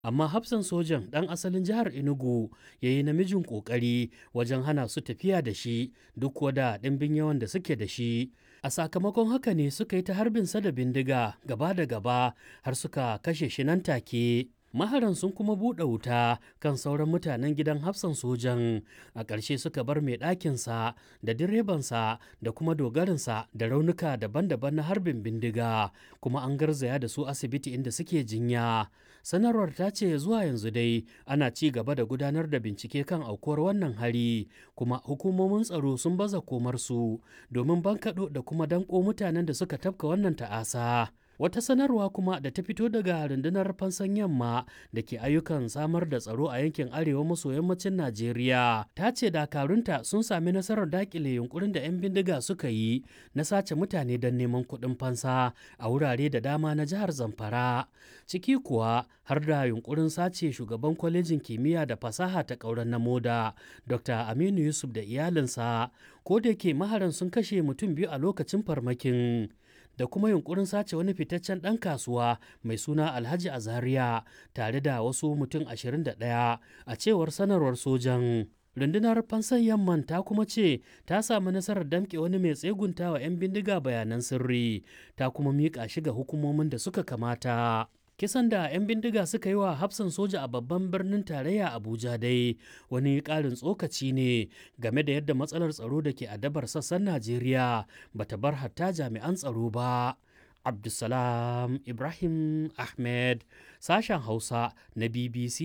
amma hafsan sojan ɗan asalin jihar Enugu ya yi namijin ƙoƙari wajen hana su tafiya da shi duk da ɗimbin yawan da suke da shi. A sakamakon haka ne suka yi ta harbinsa da bindiga gaba da gaba har suka kashe shi nan take. maharan sun kuma buɗe wuta kan sauran mutanen gidan hafsan sojan a ƙarshe suka bar mai ɗakinsa da direbansa da kuma dogarinsa da raunuka daban-daban na harbin bindiga kuma an garzaya da su asibiti inda suke jinya sanarwar ta ce zuwa yanzu dai ana ci gaba da gudanar da bincike kan aukuwar wannan hari kuma hukumomin tsaro sun baza komarsu domin bankaɗo da kuma danko mutanen da suka tafka wannan ta'asa Wata sanarwa kuma da ta fito daga rundunar fansan yamma da ke ayyukan samar da tsaro a yankin arewa maso yammacin Najeriya ta ce dakarunta sun sami nasarar dakile yunkurin da 'yan bindiga suka yi na sace mutane don neman kuɗin fansa a wurare da dama na jihar Zamfara. Ciki kuwa har da yunkurin sace shugaban kwalejin kimiyya da fasaha ta ƙauren na moda Dr. Aminu Yusuf da iyalinsa ko da ke maharan sun kashe mutum biyu a lokacin farmakin. da kuma yunkurin sace wani fitaccen ɗan kasuwa mai suna alhaji azaria tare da wasu mutum 21 a cewar sanarwar sojan rundunar fansan yamman ta kuma ce ta samu nasarar damƙe wani mai tsegunta wa 'yan bindiga bayanan sirri ta kuma miƙa shi ga hukumomin da suka kamata kisan da 'yan bindiga suka yi wa hafsan soja a babban birnin tarayya abuja dai wani ƙarin tsokaci ne game da yadda matsalar tsaro da ke adabar sassan najeriya bata bar hatta jami'an tsaro ba abdulsalam ibrahim ahmed sashen hausa na bbc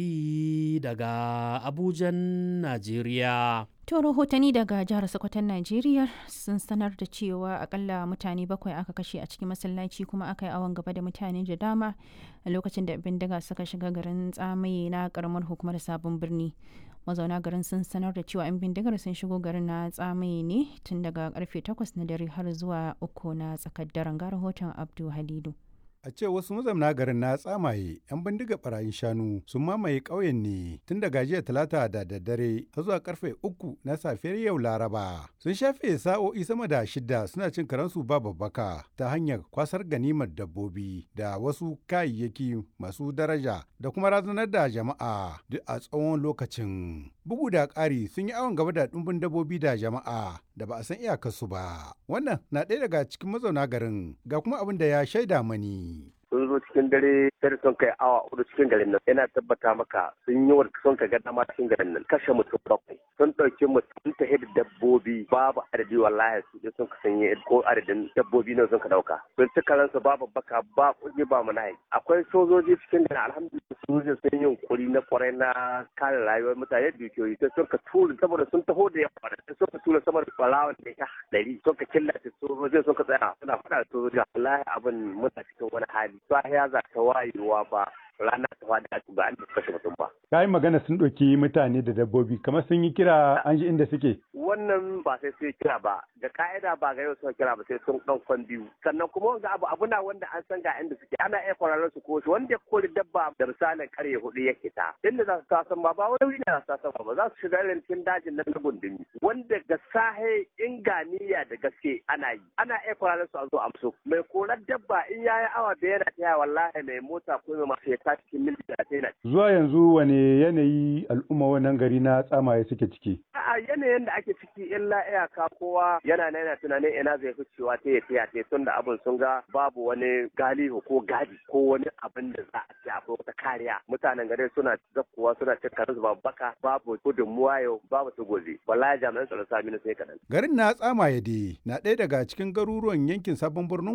daga abujan najeriya To rahotanni daga jihar Sokoton Najeriya sun sanar da cewa akalla mutane bakwai aka kashe a cikin masallaci kuma aka yi awon gaba da mutane da dama a lokacin da bindiga suka shiga garin tsamaye na karamar hukumar sabon birni. Mazauna garin sun sanar da cewa 'yan bindigar sun shigo garin na tsamaye ne tun daga karfe 8 na dare har zuwa uku na tsakar daren ga rahoton Abdu Halidu. A ce wasu mazamna garin na tsamaye 'yan bindiga barayin shanu sun mamaye ƙauyen ne tun daga jiya talata da daddare har zuwa karfe uku na safiyar yau laraba. Sun shafe sa'o'i sama da shida suna cin karansu ba babbaka ta hanyar kwasar ganimar dabbobi da wasu kayayyaki masu daraja da kuma razanar da jama'a duk a tsawon lokacin. Bugu da ƙari sun yi awon gaba da ɗumbin dabbobi da jama'a da ba a san iyakarsu ba. Wannan na ɗaya daga cikin mazauna garin ga kuma abin da ya shaida mani. sun zo cikin dare sai sun kai awa hudu cikin garin nan yana tabbata maka sun yi wa sun ka ga dama cikin garin nan kashe mutum bakwai sun ɗauki mutum ta da dabbobi babu adadi wallahi su je sun ka sanye ko adadin dabbobi ne sun ka ɗauka sun ci karansu babu baka ba kuɗi ba mu akwai sojoji cikin garin alhamdulillah sojoji sun yi kuri na kwarai na kare rayuwar mutane dukiyoyi sai sun ka tura saboda sun taho da yawa sai sun ka tura sama da ɓarawan da ya ɗari sun ka killace sojojin sun ka tsaya suna faɗa da sojoji wallahi abin muna cikin wani hali sahiya za ta wayewa ba rana ta faɗi a ba an kashe mutum ba. Ka yi magana sun ɗauki mutane da dabbobi kamar sun yi kira an ji inda suke. Wannan ba sai sun kira ba da ka'ida ba ga yau sun kira ba sai sun ɗan kwan biyu sannan kuma wanga abu abu na wanda an san ga inda suke ana iya kwararren su ko wanda ya kori dabba da misalin karye hudu ya kita inda za su tasan ba ba wani wuri ne za su tasan ba za su shiga irin cikin dajin nan na gundumi wanda ga sahe inganiya da gaske ana yi ana iya kwararren su a zo amso mai korar dabba in ya yi awa da yana taya wallahi mai mota ko mai masu ya tashi cikin mil da Zuwa yanzu wane yanayi al'umma wannan gari na tsamaye suke ciki? a yanayin da ake ciki illa iyaka kowa yana na yana tunanin ina zai fi cewa ta ya taya ta tun da abin sun ga babu wani galihu ko gadi ko wani abin da za a ce akwai wata kariya mutanen gari suna zakkuwa suna cin karansu babu baka babu gudunmuwa yau babu su gobe wallahi jami'an tsaro sami na sai kaɗan. Garin na tsamaye dai na ɗaya daga cikin garuruwan yankin sabon birnin